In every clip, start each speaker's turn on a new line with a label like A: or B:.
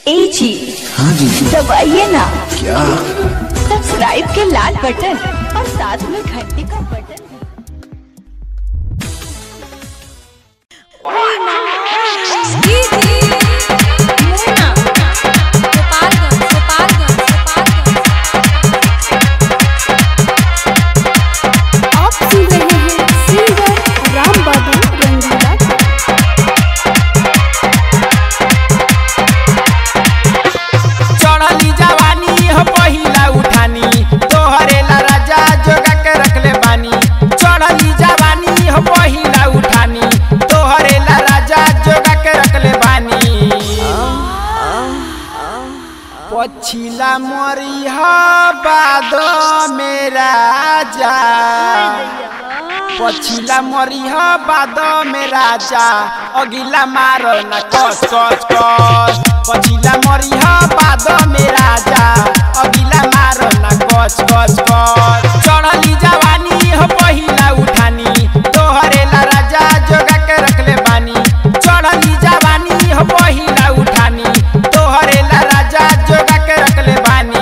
A: ए जी
B: हाँ जी
A: दबाइए ना
B: क्या
A: सब्सक्राइब के लाल बटन और साथ में घंटी का बटन
C: आप सुन रहे हैं सिंगर राम बाबू रंगीला
D: चढ़ली जवानी हो पहिला उठानी तोहरे ला राजा जोगा के रखले बानी चढ़ली जवानी हो पहिला उठानी तोहरे ला राजा जोगा के रखले बानी पछिला मोरी हो बादो मेरा जा पछिला मरी ह बाद में राजा अगिला मारो न कस कस कस पछिला मरी ह बाद में राजा अगिला मारो न कस कस कस चढ़ली जवानी हो पहिला उठानी तोहरे ला राजा जोगा के रखले बानी चढ़ली जवानी हो पहिला उठानी तोहरे ला राजा जोगा के रखले बानी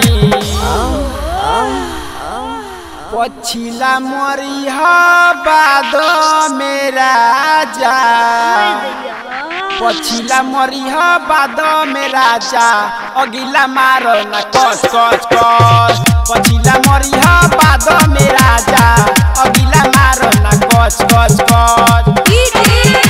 D: पछिला मोरी ह बाद मेरा जा पछिला मोरी ह बाद में राजा अगिला मारो न कस कस कस पछिला मोरी ह बाद में राजा अगिला मारो न कस कस कस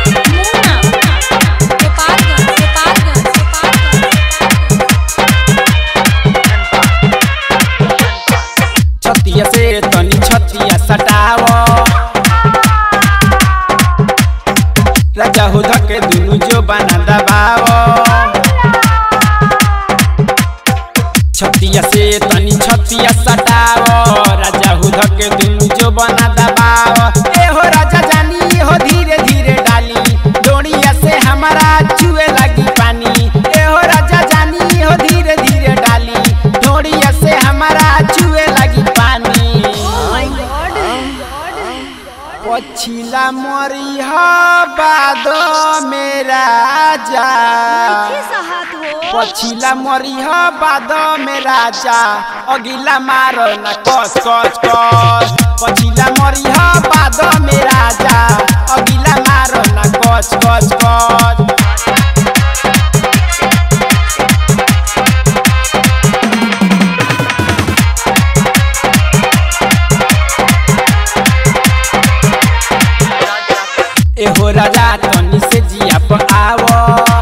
D: छतिया से तनी छतिया सटाव राजा हो धके दुनु जो बना दबाव छतिया से तनी छतिया सटाव राजा हो धके दुनु जो बना दबाव ए हो राजा जानी हो धीरे धीरे डाली डोरिया से हमारा चुए लगी पानी ए हो राजा जानी हो धीरे धीरे डाली डोरिया से हमारा चुए लगी पानी पछिला मोरी ह बाद मेरा जा पछिला मोरी ह बाद में राजा अगिला मारो न कस कस कस पछिला मोरी ह बाद में राजा अगिला मारो न कस कस कस एहो राजा तनी से जिया पर आवो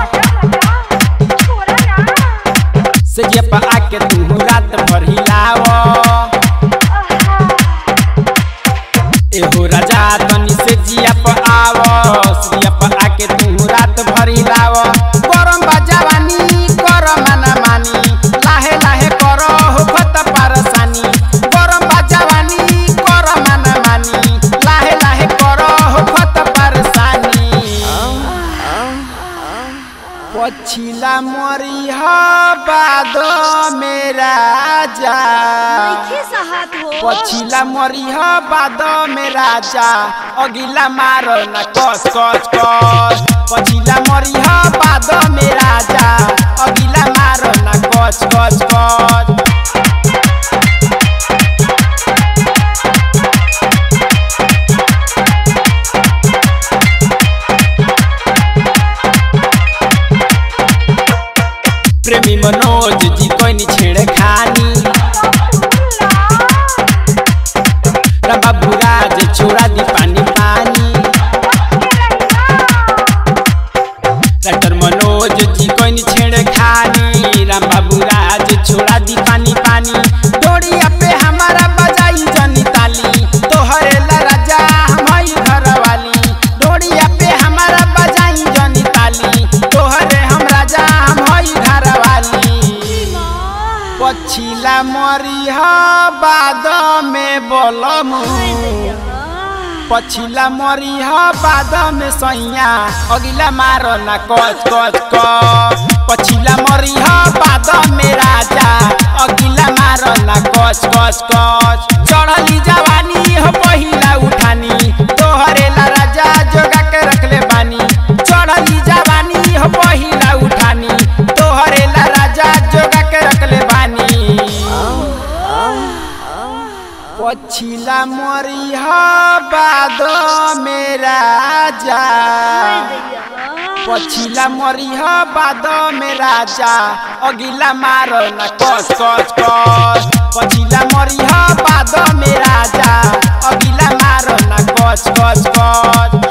D: से जिया पर आके तू रात भर हिलावो एहो राजा तनी से जिया पर आवो से जिया पर आके तू रात भर हिलावो गरम बाजावानी कर माना मानी लाहे लाहे करो हो खत पारसानी गरम बाजावानी कर माना मानी लाहे लाहे करो हो खत पारसानी पछिला मोरी ह बाद मेरा जा पछिला मोरी ह बाद में राजा अगिला मारो न कस कस कस पछिला मोरी ह बाद में राजा अगिला मारो न कस कस कस प्रेमी मनोज जी कोई नी छेड़े खानी बाबू राज छोड़ा दी पानी पानी डॉक्टर मनोज जी कोई नी छेड़े खानी राम बाबू राज छोड़ा दी पानी पानी डोरिया पे हमारा बजाई जनी ताली तोहरे ला राजा हमारी घर वाली डोरिया पे हमारा बजाई जनी ताली तोहरे हम राजा हमारी घर वाली पछिला मरी ह बाद में बोलम पछिला मरी ह बाद में सैया अगिला मारो ना कच कच क पछिला मरी ह बाद में राजा अगिला मारो ना कच कच कच चढ़ली जवानी हो पहिला उठानी तोहरे ला राजा जोगा के रखले बानी चढ़ली जवानी हो पहिला उठानी तोहरे पछिला मरिह बाद मेरा जा पछिला मरिह बाद में राजा अगिला मार न कस कस कस पछिला मरिह बाद में राजा अगिला मार न कस कस कस